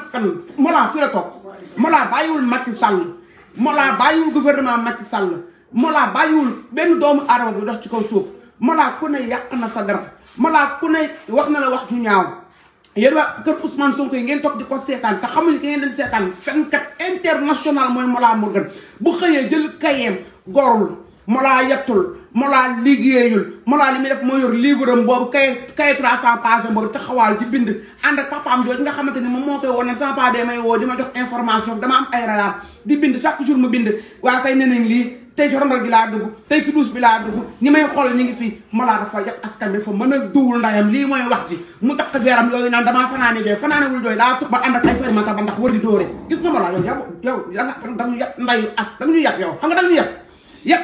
fen Mollah fi la toog Mollah bàyyiwul Macky Sall Mollah bàyyiwul gouvernement Macky Sall Mollah bàyyiwul benn doomu aadama bu dox ci kaw suuf Mollah ku ne yàq na sa garab Mollah ku ne wax na la wax ju ñaaw yéen waa kër Ousmane Sonko yi ngeen toog di ko seetaan te xamuñu ki ngeen di seetaan fenkat international mooy Mollah Morgun bu xëyee jël kayeem gorul Mollah yettul Mollah liggéeyul Mollah li muy def moo yor livre am boobu kay kay 300 pages boobu taxawaal di bind ànd ak papaam jooju nga xamante ni moom moo koy woon ne sama papa may woo di ma jox information dama am ay radar di bind chaque jour mu bind waa tey nee nañ lii tey ci rondal gi laa dugg tey ci duus bi laa dugg ñi may xool ñu ngi fii Mollah dafa yàq askan bi dafa mën a duwul ndayam lii mooy wax ji mu takk veeram yooyu naan damaa fanaane jooy fanaanewul jooy daa tux ba ànd ak ay fermata ba ndax war di dóore gis nga Mollah yow yow yow danga dañu yàq ndayu as dañu yàq yow xam nga dañu yàq yàq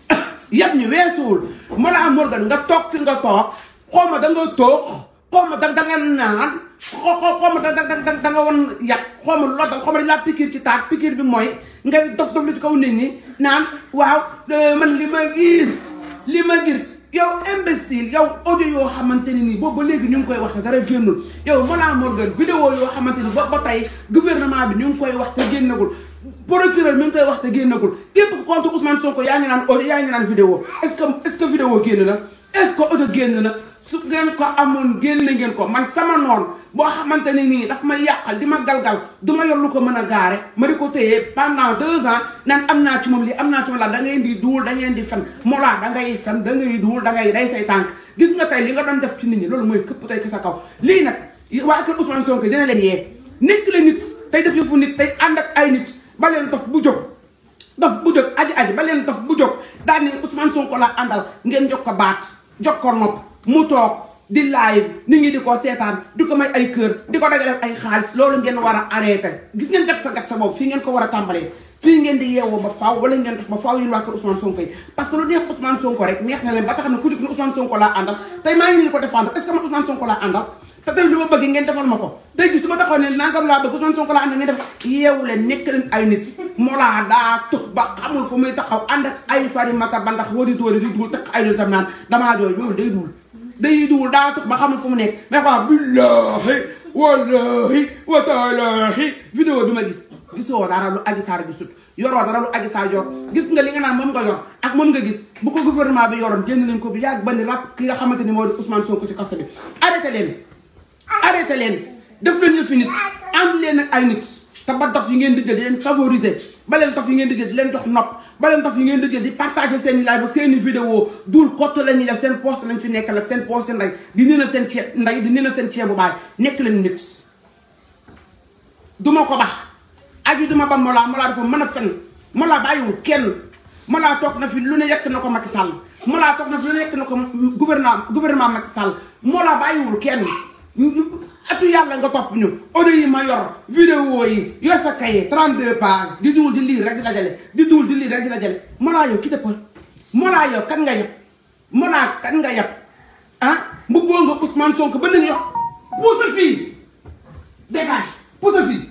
yàq ñu weesuwul Mollah Morgun nga toog fi nga toog xaw ma da nga toog xaw ma da da nga naan xaw xaw ma da da da da nga woon yàq xaw ma loo xaw ma dañ laa pikiir ci taat pikiir bi mooy ngay dof dof li ci kaw nit ñi naan waaw man li ma gis li ma gis yow imbécile yow audio yoo xamante ni nii boobu ba léegi ñu ngi koy wax te dara génnul yow Mollah Morgun vidéo yoo xamante ni ba ba tey gouvernement bi ñu ngi koy wax te génnagul procureur mi ngi koy wax te génnagul képp contre Ousmane Sonko yaa ngi naan audio yaa ngi naan vidéo est-ce que est-ce que vidéo génn na est-ce que audio génn na su ngeen ko amoon génn ngeen ko man sama noon boo xamante ne nii daf may yàqal di ma galgal du ma yor lu ko mën a gaare ma di ko téye pendant deux ans naan am naa ci moom lii am naa ci moom la da ngay di duul da ngeen di fen Mollah da ngay fen da ngay duul da ngay day say tànk gis nga tey li nga doon def ci nit ñi loolu mooy këpp tey ki sa kaw lii nag waa kër Ousmane Sonko dina leen yee nekk la nit tey def yëfu nit tey ànd ak ay nit ba leen dof bu jóg dof bu jóg aji aji ba leen dof bu jóg daal ni Ousmane Sonko la àndal ngeen jox ko baat jox ko nopp mu toog di live nit ñi di ko seetaan di ko may ay kër di ko dagaleel ay xaalis loolu ngeen war a arrêté gis ngeen gat sa gat sa boobu fii ngeen ko war a tàmbalee fii ngeen di yeewoo ba faaw wala ngeen def ba faaw yéen waa kër Ousmane Sonko yi parce que lu neex Ousmane Sonko rek neex na leen ba tax na ku dikk ni Ousmane Sonko laa àndal tey maa ngi nii di ko défendre est ce que man Ousmane Sonko laa àndal te tey li ma bëgg ngeen defal ma ko tey gi su ma taxaw ne nangam laa bëgg Ousmane Sonko laa àndal ngeen def yeewu leen nekk leen ay nit Mollah daa tux ba xamul fu muy taxaw ànd ak ay farimata ba ndax wari tóori di duul takk ay dul tam naan damaa jooy loolu day duul day duul daa tux ba xamul fu mu nekk mais quoi billahi wallahi wa taalahi vidéo bi ma gis gisoo dara lu Adji Sarr gisut yoroo dara lu Adji Sarr yor gis nga li nga naan moom nga yor ak moom nga gis bu ko gouvernement bi yoroon génn nañ ko bi yàgg ba ni rap ki nga xamante ni moo di Ousmane Sonko ci kaso bi arrêté leen arrêté leen def leen yëfi nit ànd leen ak ay nit te ba dof yi ngeen di jël di leen favoriser ba leen dof yi ngeen di jël di leen jox nopp ba leen dof yi ngeen di jël di partager seen i live ak seen i vidéo duul kott la ñuy def seen post lañ fi nekkal ak seen post ndey di nee na seen ceeb ndey di nee na seen ceebu baay nekk leen nit duma ko bax aji duma ba Mollah Mollah dafa mën a fen Mollah bàyyiwul kenn Mollah toog na fi lu ne yekk na ko Macky Sall Mollah toog na fi lu ne yekk na ko gouvernement gouvernement Macky Sall Mollah bàyyiwul kenn atu yàlla nga topp ñu audio yi ma yor vidéo yi yor sa kaye 32 pages di duul di lire rek di dajale di duul di lire rek di dajale Mollah yow ki te pël Mollah yow kan nga yab Mollah kan nga yab ah mbubboo nga Ousmane Sonko ba nañu yox puusal fii dégage puusal fii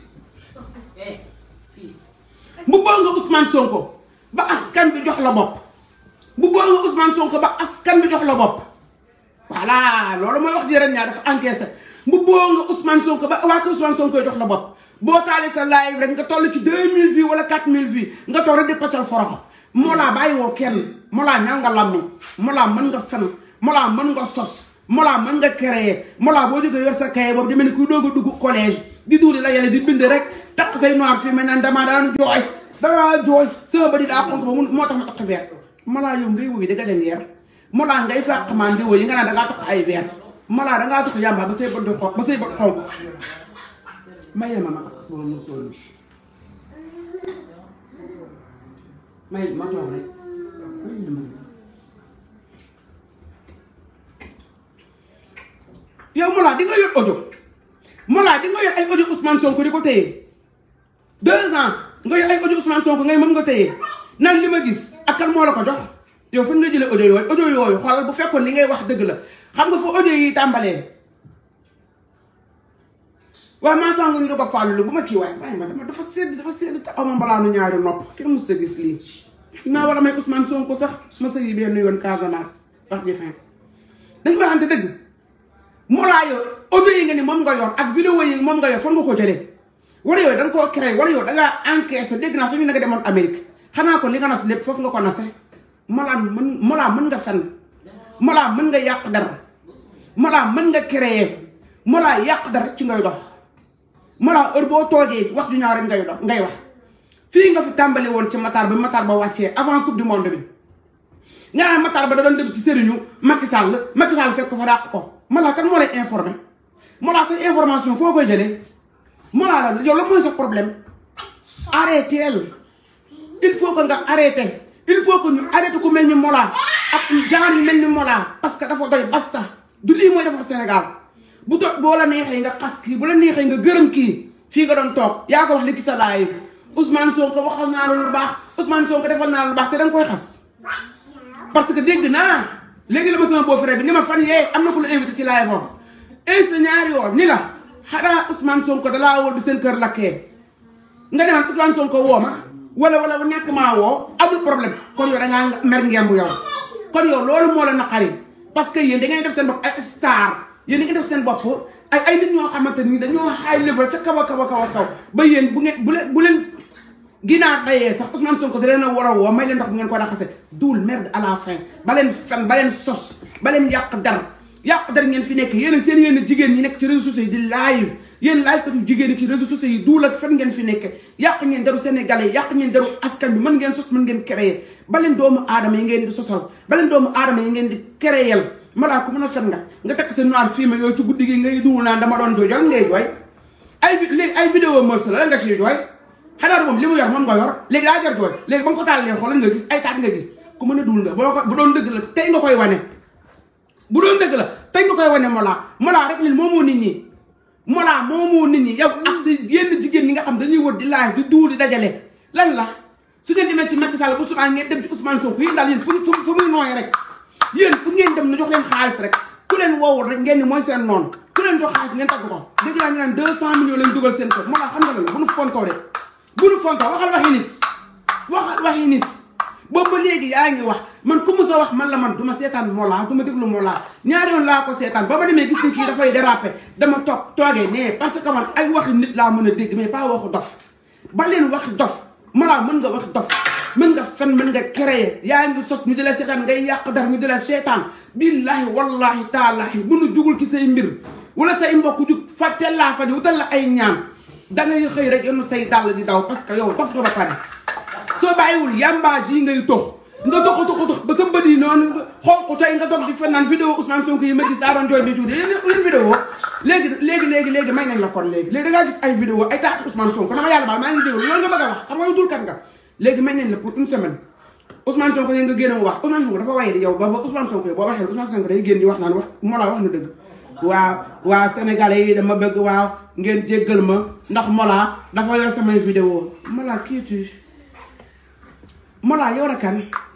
mbubboo nga Ousmane Sonko ba askan bi jox la bopp mbubboo nga Ousmane Sonko ba askan bi jox la bopp voilà loolu mooy wax jërën ñaa dafa encaissé mbubboo nga Ousmane Sonko ba waa ko Ousmane Sonko jox la bopp boo taalee sa live rek nga toll ci 2000 vues wala 4000 vues nga toog rek di paccal foroxo Mollah bàyyi woo kenn Mollah ñaa nga lammi Mollah mën nga fen Mollah mën nga sos Mollah mën nga créer Mollah boo jógee yor sa kaye boobu di mel ni kuy doog a dugg collège di duuli la yàlla di bind rek takk say noir fii mel naan damaa daan jooy damaa jooy sama bëri daa xonk ba moo tax ma takk verre Mollah yow ngay wuyu dëgg dem yeer Mollah ngay fàq maan di woy yi nga naan dangaa takk ay verre Mollah dangaa takk yàmba ba say bët di xonk ba say bët xonk may ma ma takk sama musóor bi may ma toog rek yow Mollah di nga yor audio Mollah di nga yor ay audio Ousmane Sonko di ko téye deux ans nga yor ay audio Ousmane Sonko ngay mën nga téye naan li ma gis ak kan moo la ko jox yow fan nga jëlee audio yooyu audio yooyu xoolal bu fekkoon li ngay wax dëgg la xam nga fa audio yi tàmbalee waaye maa sàngu ñu da ko fàllu bu ma kii waaye waaye ma dama dafa sedd dafa sedd te aw ma mbalaanu ñaari nopp kenn mos a gis lii maa war a may Ousmane Sonko sax ma sëyi benn yoon Casamance wax ji fin dañ ko waxante dëgg Mollah yow audio yi nga ni moom nga yor ak vidéo yi moom nga yor fan nga ko jëlee wala yooyu da nga koo créé wala yow da ngaa encaissé dégg naa suñu nga demoon Amérique xanaa ko li nga nas lépp foofu nga ko nase Mollah mën Mollah mën nga fen Mollah mën nga yàq dara Mollah mën nga créé Mollah yàq dara ci ngay dox Mollah heure boo toogee wax ju ñaaw rek ngay dox ngay wax fii nga fi tàmbali woon ci Matar ba Matar ba wàccee avant coupe du monde bi nga naan Matar ba da doon dem ci sëriñu Macky Sall Macky Sall fekk ko fa dàq ko Mollah kan moo lay informé Mollah sa information foo koy jëlee Mollah la yow la mooy sa problème arrêté il faut que nga arrêté il faut que ñu arrêté ku mel ni Mollah ak genre yu mel ni Mollah parce que dafa doy basta du lii mooy defar Sénégal bu to boo la neexee nga xas kii bu la neexee nga gërëm kii fii nga doon toog yaa ko wax li ki sa laay Ousmane Sonko waxal naa la lu baax Ousmane Sonko defal naa la lu baax te da nga koy xas parce que dégg naa léegi la ma sama beau-frère bi ni ma fan yee am na ku la invité ci laay moom insa ñaari yoon ni la xanaa Ousmane Sonko dalaa wóor bi seen kër lakkee nga demaan Ousmane Sonko woo ma wala wala ñàkk maa woo amul problème kon yow da ngaa mer ngemb yow kon yow loolu moo la naqari parce que yéen da ngay def seen bopp ay star yéen da ngay def seen bopp ay ay nit ñoo xamante ni dañoo high level ca kaw a kaw a kaw a kaw ba yéen bu ngeen bu leen bu leen ginaar dayee sax Ousmane Sonko da leen a war a woo may leen ndox bu ngeen ko raxase duul merde à la fin ba leen fen ba leen sos ba leen yàq dar yàq dar ngeen fi nekk yéen seen yéen jigéen ñi nekk ci réseaux sociaux yi di live yéen live katu jigéen ñi ci réseaux sociaux yi duul ak fen ngeen fi nekk yàq ngeen daru sénégalais yàq ngeen daru askan bi mën ngeen sos mën ngeen créer ba leen doomu aadama yi ngeen di sosal ba leen doomu aadama yi ngeen di créer Mollah ku mën a fen nga nga tekk sa noir film yooyu ci guddi gi ngay duwul naan dama doon jooy jol ngay jooy ay léegi ay vidéo mœurs la lan nga ciy jooy xanaa moom li mu yor moom nga yor léegi daa jar jooy léegi ba nga ko taal leen xoolal nga gis ay taat nga gis ku mën a duul nga boo ko bu doon dëgg la tey nga koy wane bu doon dëgg la tey nga koy wane Mollah Mollah rek lil moomoo nit ñi Mollah moomoo nit ñi yow ak si yenn jigéen ñi nga xam dañuy wër di laaj di duul di dajale lan la su ngeen demee ci Macky Sall bu subaa ngeen dem ci Ousmane Sonko yéen daal yéen fu fu fu muy nooy rek yéen fu ngeen dem na jox leen xaalis rek ku leen woowul rek ngeen ni mooy seen noonu ku leen jox xaalis ngeen tagg ko dégg naa ñu naan deux cent millions lañ dugal seen kër Mollah xam nga la bu nu fontoo de bu nu fontoo waxal waxi nit waxal waxi nit boobu ba léegi yaa ngi wax man ku mu sa wax man la man du ma seetaan Mollah du ma déglu Mollah ñaari yoon laa ko seetaan ba ma demee gis ni kii dafay déraper dama toog toogee nee parce que man ay waxi nit laa mën a dégg mais pas waxu dof ba leen waxi dof Mollah mën nga wax dof mën nga fen mën nga créer yaa ngi sos ñu di la seetaan ngay yàq dara ñu di la seetaan billahi wallahi taalahi bu nu jugul ci say mbir wala say mbokk jug fàtte laa fa di wutal la ay ñaan da ngay xëy rek yoonu say dàll di daw parce que yow dof nga ba pare soo bàyyiwul yàmbaa ji ngay tox nga dox dox dox ba sa mbët yi noonu xonq tey nga dox di fen naan vidéo Ousmane Sonko yi ma gis daa doon jooy bi tuuti yéen vidéo léegi léegi léegi léegi may nañ la kon léegi léegi da ngaa gis ay vidéo ay taatu Ousmane Sonko dama yàlla baal maa ngi déglu loolu nga bëgg a wax xam nga yow dul kat nga léegi may nañ la pour une semaine Ousmane Sonko yi nga génn mu wax Ousmane Sonko dafa waye di yow ba ba Ousmane Sonko yi boo waxee Ousmane Sonko day génn di wax naan wax Mollah wax na dëgg waaw waaw sénégalais yi dama bëgg waaw ngeen jéggal ma ndax Mollah dafa yor samay vidéo Mollah kii tu Mollah yow la kan